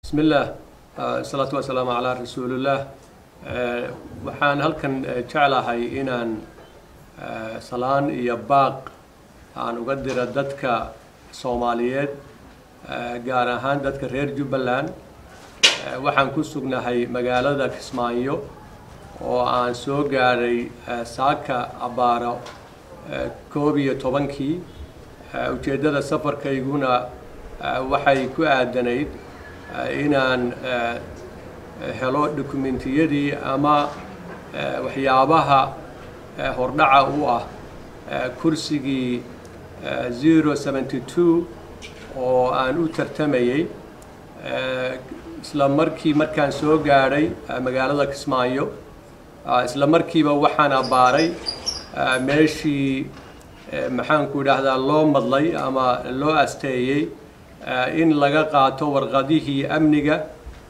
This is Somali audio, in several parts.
bismi illaah asalaatu wasalaamu calaa rasuulillaah waxaan halkan jeclahay inaan salaan iyo baaq aan uga diro dadka soomaaliyeed gaar ahaan dadka reer jubbaland waxaan ku sugnahay magaalada kismaayo oo aan soo gaadhay saaka abbaaro koob iyo tobankii ujeeddada safarkayguna waxay ku aadanayd inaan helo dokumentiyadii ama waxyaabaha hordhaca u ah kursigii zero seventy two oo aan u tartamayey isla markii markaan soo gaadhay magaalada kismaayo isla markiiba waxaan abbaaray meeshii maxaanku idhaahdaa loo madlay ama loo asteeyey in laga qaato warqadihii amniga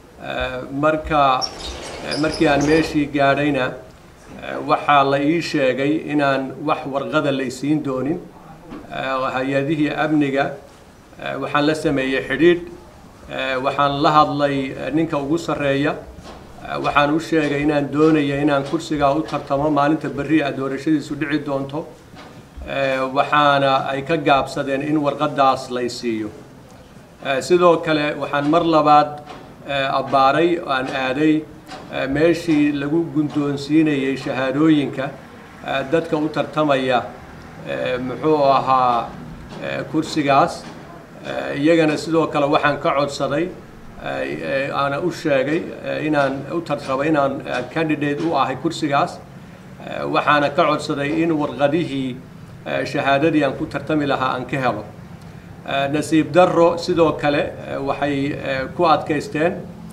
marka markii aan meeshii gaadhayna waxaa la ii sheegay inaan wax warqada laysiin doonin hay-adihii amniga waxaan la sameeyey xidhiidh waxaan la hadlay ninka ugu sarreeya waxaan u sheegay inaan doonaya inaan kursigaa u tartamo maalinta berri a doorashadiisu dhici doonto waxaana ay ka gaabsadeen in warqadaas lay siiyo sidoo kale waxaan mar labaad abbaaray aan aaday meeshii lagu gundoonsiinayey shahaadooyinka dadka u tartamaya muxuu ahaa kursigaas iyagana sidoo kale waxaan ka codsaday aana u sheegay inaan u tartabo inaan candidate u ahay kursigaas waxaana ka codsaday in warqadihii shahaadadii aan ku tartami lahaa aan ka helo nasiib darro sidoo kale waxay ku adkaysteen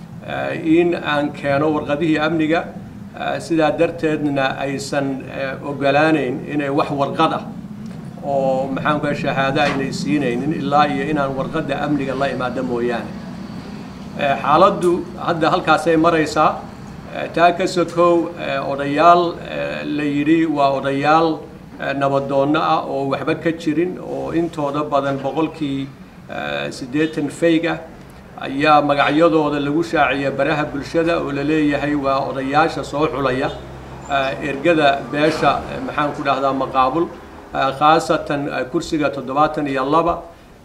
in aan keeno warqadihii amniga sidaa darteedna aysan ogolaanayn inay wax warqad ah oo maxaanku shahaado aynay siinaynin ilaa iyo inaan warqadda amniga la imaado mooyaane xaaladdu hadda halkaasay maraysaa taa ka sokow odayaal la yidhi waa odayaal nabadoonno ah oo waxba ka jirin oo intooda badan boqolkii siddeetan fayg ah ayaa magacyadooda lagu shaaciya baraha bulshada oo la leeyahay waa odayaasha soo xulaya ergada beesha maxaan ku dhahdaa maqaabul khaasatan kursiga toddobaatan iyo laba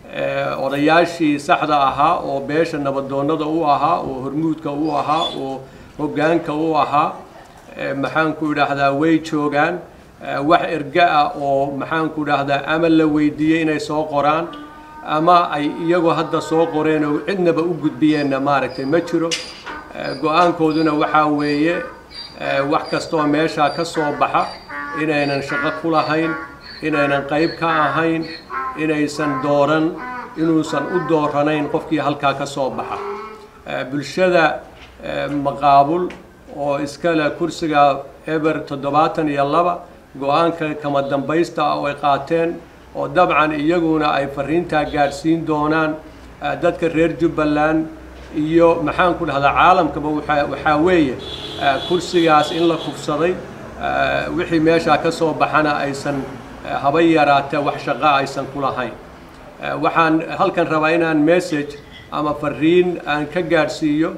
odayaashii saxda ahaa oo beesha nabadoonnada u ahaa oo hormuudka u ahaa oo hoggaanka u ahaa maxaanku idhaahdaa way joogaan wax erga ah oo maxaanku idhaahdaa ama la weydiiyey inay soo qoraan ama ay iyagoo hadda soo qoreen oo cidnaba u gudbiyeenna maaragtay ma jiro go-aankooduna waxaa weeye wax kastoo meeshaa ka soo baxa inaynan shaqo ku lahayn inaynan qayb ka ahayn inaysan dooran inuusan u dooranayn qofkii halkaa ka soo baxa bulshada maqaabul oo iskale kursiga eber toddobaatan iyo laba go-aanka kama dambaysta ah oo ay qaateen oo dabcan iyaguna ay fariintaa gaadhsiin doonaan dadka reer jubbaland iyo maxaan ku dhahdaa caalamkaba waxaa weeye kursigaas in la kufsaday wixii meeshaa ka soo baxana aysan haba yaraatee wax shaqo aysan ku lahayn waxaan halkan rabaa inaan message ama fariin aan ka gaadhsiiyo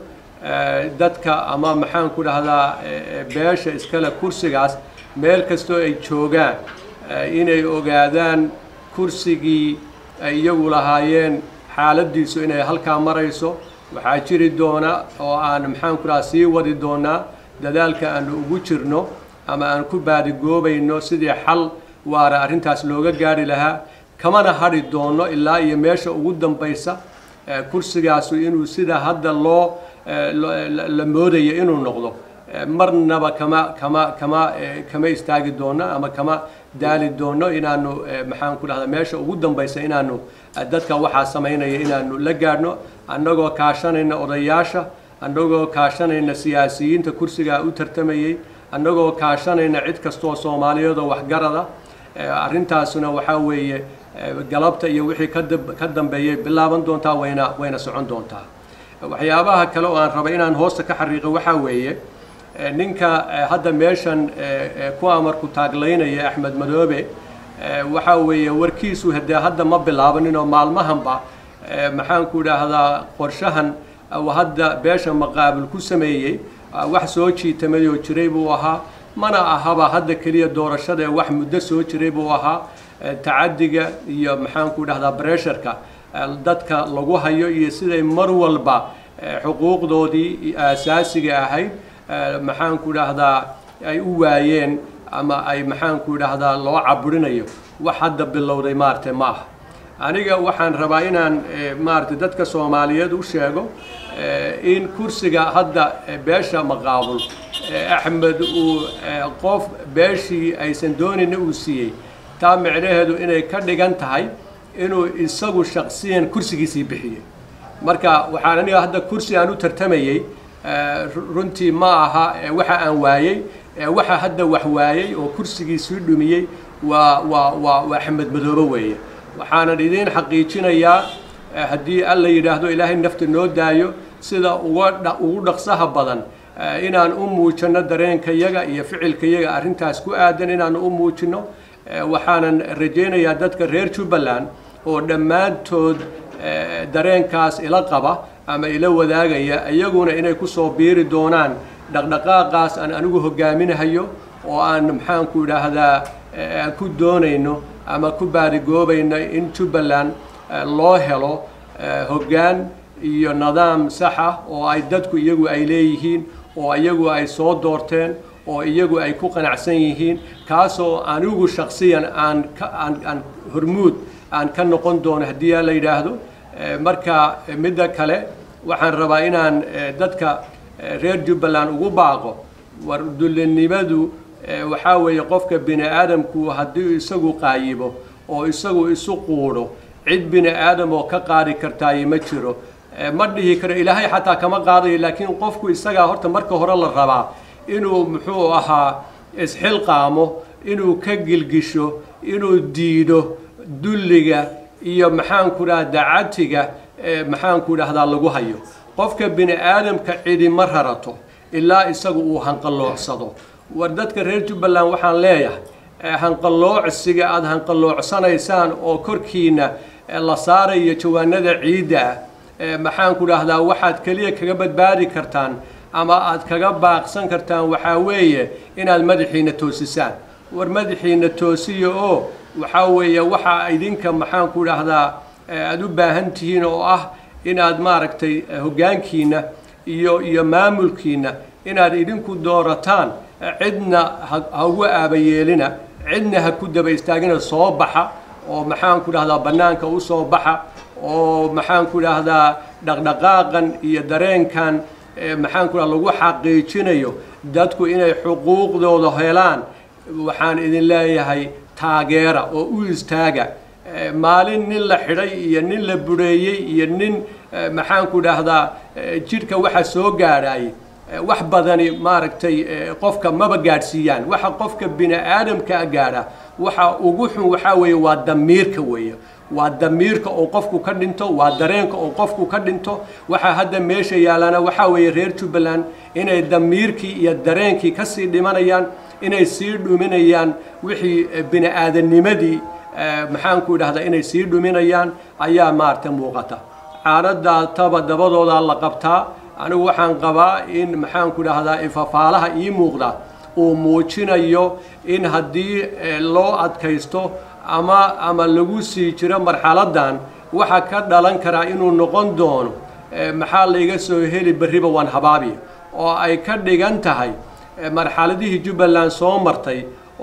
dadka ama maxaan ku dhahdaa beesha iskale kursigaas meel kastoo ay joogaan inay ogaadaan kursigii ay iyagu lahaayeen xaaladdiisu inay halkaa marayso waxaa jiri doona oo aan maxaan ku dhahaa sii wadi doonaa dadaalka aanu ugu jirno ama aan ku baadigoobayno sidii xal waara arrintaas looga gaari lahaa kamana hadhi doono ilaa iyo meesha ugu dambaysa kursigaasu inuu sida hadda loo la moodayo inuu noqdo marnaba kama kama kama kama istaagi doono ama kama daali doono inaanu maxaan ku dhahdaa meesha ugu dambaysa inaanu dadka waxaa samaynaya inaanu la gaadhno annagoo kaashanayna odayaasha annagoo kaashanayna siyaasiyiinta kursigaa u tartamayey annagoo kaashanayna cid kastoo soomaaliyeedoo waxgarada arrintaasuna waxaa weeye galabta iyo wixii ka dambeeyay bilaaban doontaa wayna wayna socon doontaa waxyaabaha kale oo aan rabay inaan hoosta ka xariiqo waxaa weeye ninka hadda meeshan ku amarku taaglaynaya axmed madoobe waxaa weeye warkiisu hadee hadda ma bilaabanin oo maalmahanba maxaanku idhaahdaa qorshahan hadda beesha maqaabil ku sameeyey wax soo jiitamay oo jiray buu ahaa mana ahaba hadda keliya doorashada ee wax muddo soo jiray buu ahaa tacadiga iyo maxaanku dhahdaa bresharka dadka lagu hayo iyo siday mar walba xuquuqdoodii aasaasiga ahayd maxaanku dhahdaa ay u waayeen ama ay maxaanku dhahdaa loo caburinayo wax hadda bilowday maaragtay ma aha aniga waxaan rabaa inaan maaragtay dadka soomaaliyeed u sheego in kursiga hadda beesha maqaabul axmed uu qof beeshii aysan doonayna uu siiyey taa micnaheedu inay ka dhigan tahay inuu isagu shaksiyan kursigiisii bixiyey marka waxaan aniga hadda kursi aan u tartamayey runtii ma aha waxa aan waayey waxa hadda wax waayey oo kursigiisii dhumiyey waa waa waa waa axmed madoobe weeye waxaanan idiin xaqiijinayaa haddii alla yidhaahdo ilaahay nafta noo daayo sida uga ugu dhaqsaha badan inaan u muujinno dareenkayaga iyo ficilkayaga arrintaas ku aadan inaan u muujinno waxaanan rajaynayaa dadka reer jubbaland oo dhammaantood dareenkaas ila qaba ama ila wadaagaya iyaguna inay kusoo biiri doonaan dhaqdhaqaaqaas aan anigu hogaaminahayo oo aan maxaanku idhaahdaa aan ku doonayno ama ku baadigoobayno in jubbaland loo helo hoggaan iyo nidaam sax ah oo ay dadku iyagu ay leeyihiin oo iyagu ay soo doorteen oo iyagu ay ku qanacsan yihiin kaasoo anigu shaksiyan aan aan aan hormuud aan ka noqon doono haddii aa la yidhaahdo marka midda kale waxaan rabaa inaan dadka reer jubbaland ugu baaqo war dullinimadu waxaa weeye qofka bini aadamku haddii isagu qaayibo oo isagu isu quudho cid bini aadam oo ka qaadi kartaayo ma jiro ma dhihi karo ilaahay xataa kama qaadayo laakiin qofku isagaa horta marka hore la rabaa inuu muxuu ahaa isxilqaamo inuu ka gilgisho inuu diido dulliga iyo maxaanku dhaha dacatiga maxaanku dhahdaa lagu hayo qofka bini aadamka cidi ma rarato ilaa isagu uu hanqalloocsado war dadka reer jubbaland waxaan leeyahay hanqalloocsiga aada hanqalloocsanaysaan oo korkiina la saarayo jawaanada ciidda ah maxaanku dhahdaa waxaad keliya kaga badbaadi kartaan ama aad kaga baaqsan kartaan waxaa weeye inaad madaxiina toosisaan war madaxiina toosiya oo waxaa weeye waxaa idinka maxaanku dhahdaa aada u baahan tihiin oo ah inaad maaragtay hoggaankiina iyo iyo maamulkiina inaad idinku doorataan cidna ha ugu aabayeelina cidna ha ku daba istaagina soo baxa oo maxaanku dhahdaa bannaanka u soo baxa oo maxaanku dhahdaa dhaqdhaqaaqan iyo dareenkan maxaanku dhaha lagu xaqiijinayo dadku inay xuquuqdooda helaan waxaan idin leeyahay taageera oo u istaaga maalin nin la xidhay iyo nin la bureeyey iyo nin maxaanku dhahdaa jidhka waxa soo gaadhay wax badani maaragtay qofka maba gaadhsiiyaan waxa qofka bini aadamkaa gaadha waxa ugu xun waxaa weeye waa damiirka weeye waa damiirka oo qofku ka dhinto waa dareenka oo qofku ka dhinto waxaa hadda meesha yaalaana waxaa weeye reer jubbaland inay damiirkii iyo dareenkii kasii dhimanayaan inay sii dhuminayaan wixii bini aadamnimadii maxaanku idhahdaa inay sii dhuminayaan ayaa maaragta muuqata caanadaa taba dabadoodaa la qabtaa anigu waxaan qabaa in maxaanku dhahdaa ifafaalaha ii muuqda uu muujinayo in haddii loo adkaysto ama ama lagu sii jiro marxaladan waxa ka dhalan karaa inuu noqon doono maxaa layga soo heli berriba waan habaabi oo ay ka dhigan tahay marxaladihii jubbaland soo martay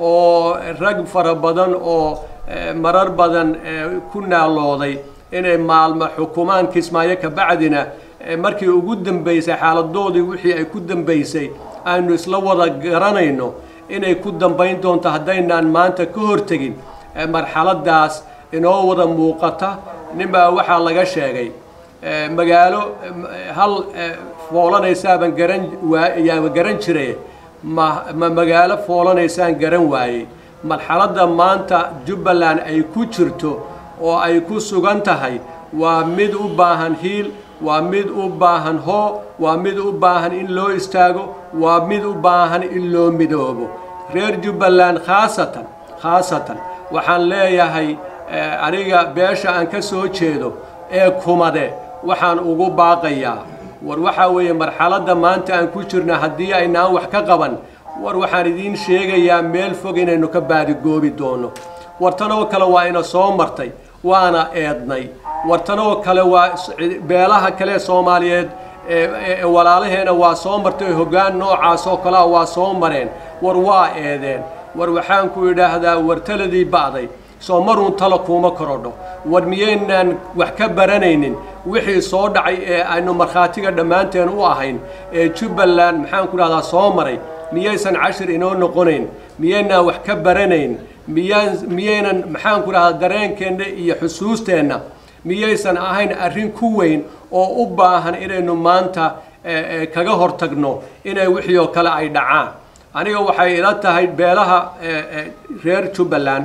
oo rag fara badan oo marar badan ku naalooday inay maalmo xukumaan kismaayo kabacdina markii ugu dambaysay xaaladoodii wixii ay ku dambaysay aynu isla wada garanayno inay ku dambayn doonto haddaynaan maanta ka hortegin marxaladaas inoo wada muuqata ninbaa waxaa laga sheegay magaalo hal foolanaysaabaan garan yaaba garan jire ma ma magaalo foolanaysaan garan waayey marxaladda maanta jubbaland ay ku jirto oo ay ku sugan tahay waa mid u baahan hiil waa mid u baahan hoo waa mid u baahan in loo istaago waa mid u baahan in loo midoobo reer jubbaland khaasatan khaasatan waxaan leeyahay aniga beesha aan ka soo jeedo ee kumade waxaan ugu baaqayaa war waxaa weeye marxaladda maanta aan ku jirna haddii aynaan wax ka qaban war waxaan idiin sheegayaa meel fog inaynu ka baadigoobi doono wartanoo kale waa ina soo martay waana eednay wartanoo kale waa beelaha kale soomaaliyeed walaalaheena waa soo martay hoggaan noocaasoo kalea waa soo mareen war waa eedeen war waxaan ku idhaahdaa war taladii ba'day soo maruun talo kuuma korodho war miyaynaan wax ka baranaynin wixii soo dhacay ee aynu markhaatiga dhammaanteen u ahayn ee jubbaland maxaan ku dhahdaa soo maray miyaysan cashir inoo noqonayn miyaynaan wax ka baranayn miyaan miyaynan maxaan ku dhahdaa dareenkeenna iyo xusuusteenna miyaysan ahayn arrin ku weyn oo u baahan inaynu maanta kaga hortagno inay wixii oo kale ay dhacaan aniga waxay ila tahay beelaha reer jubbaland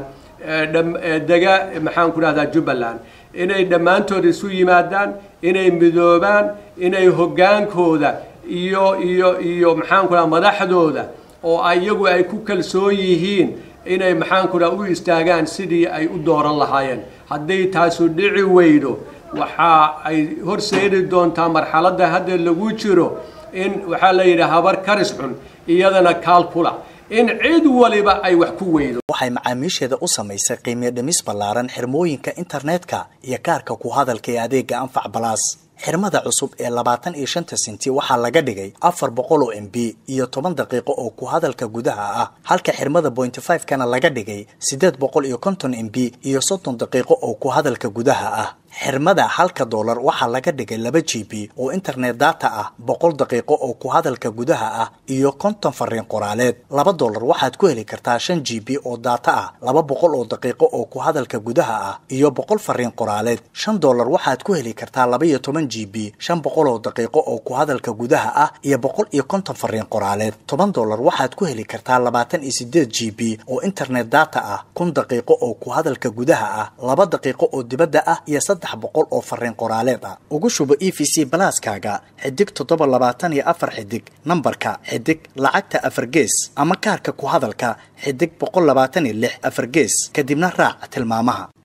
dega maxaan ku dhahdaa jubbaland inay dhammaantood isu yimaadaan inay midoobaan inay hoggaankooda iyo iyo iyo maxaan ku dhaha madaxdooda oo iyagu ay ku kalsoon yihiin inay maxaan ku dhaha u istaagaan sidii ay u dooran lahaayeen hadday taasu dhici weydo waxa ay horseedi doontaa marxaladda hadda lagu jiro in waxaa la yidhi habar karis xun iyadana kaalkula in cid waliba ay wax ku weydo waxay macaamiisheeda u samaysay qiimiyo dhimis ballaaran xirmooyinka internetka iyo kaarka ku hadalka ee adeega anfac balaas xirmada cusub ee labaatan iyo shanta senti waxaa laga dhigay afar boqol oo m b iyo toban daqiiqo oo ku hadalka gudaha ah halka xirmada pointy five kana laga dhigay siddeed boqol iyo konton m b iyo soddon daqiiqo oo ku hadalka gudaha ah xirmada halka doolar waxaa laga dhigay laba g b oo internet data ah boqol daqiiqo oo ku hadalka gudaha ah iyo konton fariin qoraaleed laba doolar waxaad ku heli kartaa shan g b oo data ah laba boqol oo daqiiqo oo ku hadalka gudaha ah iyo boqol fariin qoraaleed shan doolar waxaad ku heli kartaa laba iyo toban g b shan boqol oo daqiiqo oo ku hadalka gudaha ah iyo boqol iyo konton fariin qoraaleed toban doolar waxaad ku heli kartaa labaatan iyo sideed g b oo internet data ah kun daqiiqo oo ku hadalka gudaha ah laba daqiiqo oo dibadda ah iyo boqol oo fariin qoraaleed ah ugu shubo e v c balaaskaaga xidig toddoba labaatan iyo afar xidig nambarka xidig lacagta afar gees ama kaarka ku hadalka xidig boqol labaatan iyo lix afar gees kadibna raac tilmaamaha